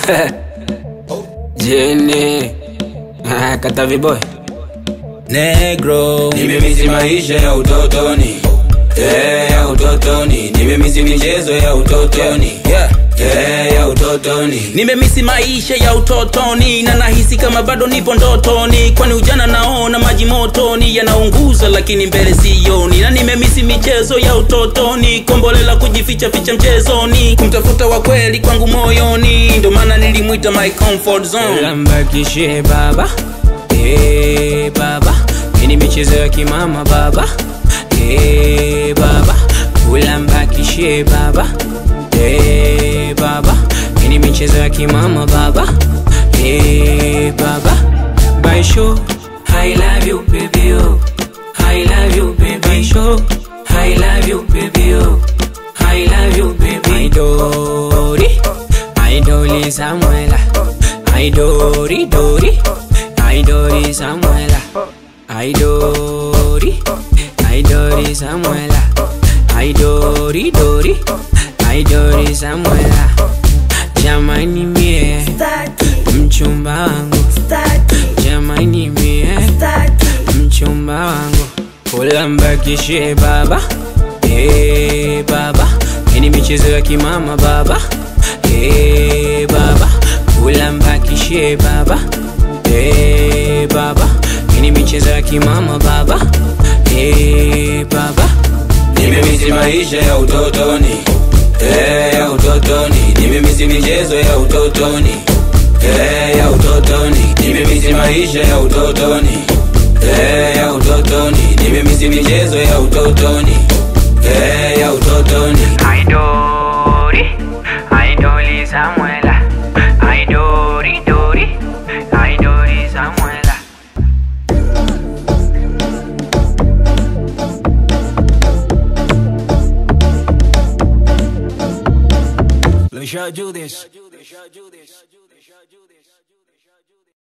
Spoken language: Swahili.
Jini Ah, Katavi boy Negro Nimemisi maisha ya utotoni Eh, ya utotoni Nimemisi michezo ya utotoni yeah. Eh, ya utotoni Nimemisi maisha ya utotoni na nahisi kama bado nipo ndotoni, kwani ujana naona maji motoni yanaunguza, lakini mbele sioni. Na nimemisi michezo ya utotoni, kombolela kujificha ficha mchezoni, kumtafuta wa kweli kwangu moyoni, ndo maana nilimwita my comfort zone. Lambakishe baba Eh baba Ini michezo ya kimama baba Eh baba Ulambakishe baba Eh baba Ini michezo ya kimama baba Eh baba Baisho I love you baby oh I love you baby show I love you baby oh I love you baby Idori Idoli Samuela Idori Dori Idori Samuela Idori Idori Samuela Idori Dori Idori Samuela Jamani mie mchumba wangu Jamani mie mchumba wangu Ulambakishe baba Eh baba Ini michezo ya kimama baba Eh baba Ulambakishe baba Eh baba Ini michezo ya kimama baba Eh baba Nimemisi maisha ya utotoni Eh, ya utotoni Nimemisi michezo ya utotoni Eh, ya utotoni Nimemisi maisha ya utotoni Eh, ya utotoni Nimemisi michezo ya utotoni Eh, ya utotoni Aidori, Aidori Samuela, Aidori Dori, Aidori Samuela. Let me show you this.